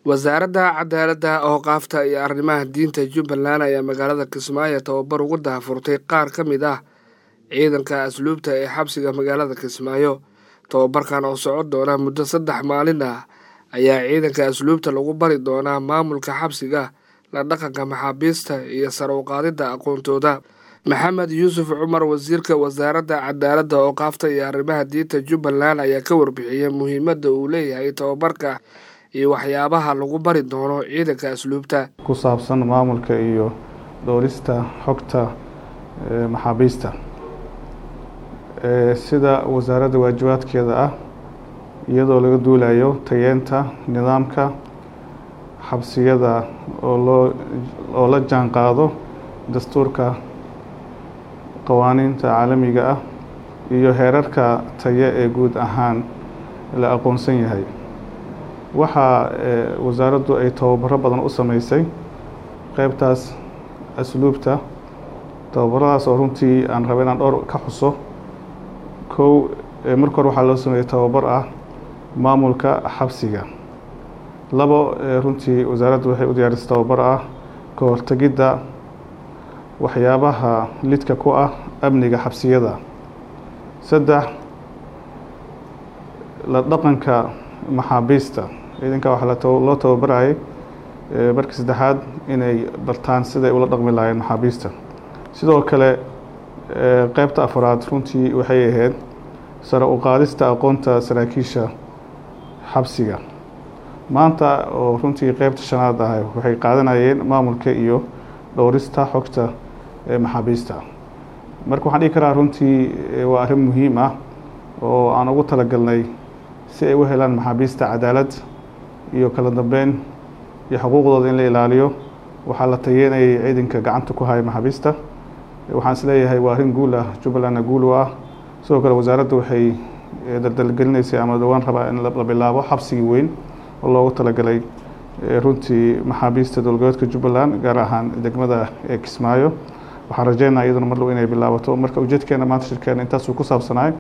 wasaaradda cadaaladda ooqaafta iyo arrimaha diinta jubbaland ayaa magaalada kismaayo tababar ugu daahfurtay qaar ka mid ah ciidanka asluubta ee xabsiga magaalada kismaayo tababarkan oo socon doona muddo saddex maalin ah ayaa ciidanka asluubta lagu bari doonaa maamulka xabsiga la dhaqanka maxaabiista iyo sare u qaadidda aqoontooda maxamed yuusuf cumar wasiirka wasaaradda cadaaladda ooqaafta iyo arrimaha diinta jubbaland ayaa ka warbixiyey muhiimadda uu leeyahay tababarka iyo waxyaabaha lagu bari doono ciidanka asluubta ku saabsan maamulka iyo dhowrista xogta maxaabiista sida wasaaradda waajibaadkeeda ah iyadoo laga duulayo tayeenta nidaamka xabsiyada oo loo oo la jaan qaado dastuurka qawaaniinta caalamiga ah iyo heerarka taye ee guud ahaan la aqoonsan yahay waxaa wasaaraddu ay tababaro badan u sameysay qeybtaas asluubta tababaradaas oo runtii aan raba inaan dhowr ka xuso kow marka hore waxaa loo sameeyey tababar ah maamulka xabsiga labo runtii wasaaraddu waxay u diyaarisay tababar ah ka hortegidda waxyaabaha lidka ku ah amniga xabsiyada saddex la dhaqanka maxaabiista ciidanka waxaa loo tababarayay marka saddexaad inay bartaan siday ula dhaqmi lahaayeen maxaabiista sidoo kale qeybta afraad runtii waxay ahayd sare u qaadista aqoonta saraakiisha xabsiga maanta oo runtii qeybta shanaad ah waxay qaadanayeen maamulka iyo dhowrista xogta maxaabiista marka waxaan dhihi karaa runtii waa arrin muhiim ah oo aan ugu talagalnay si ay u helaan maxaabiista cadaalad iyo kala dambeyn iyo xuquuqdooda in la ilaaliyo waxaa la tayeynayay ciidanka gacanta ku haya maxaabiista waxaan isleeyahay waa arrin guul ah jubbalandna guul u ah sidoo kale wasaaradda waxay daldalgelinaysay ama dhowaan rabaa in la bilaabo xabsigii weyn oo loogu talagalay runtii maxaabiista dowlgoboodka jubbaland gaar ahaan degmada ee kismaayo waxaan rajeynaa iyaduna mar dhow inay bilaabato marka ujeedkeena maanta shirkeena intaasuu ku saabsanaay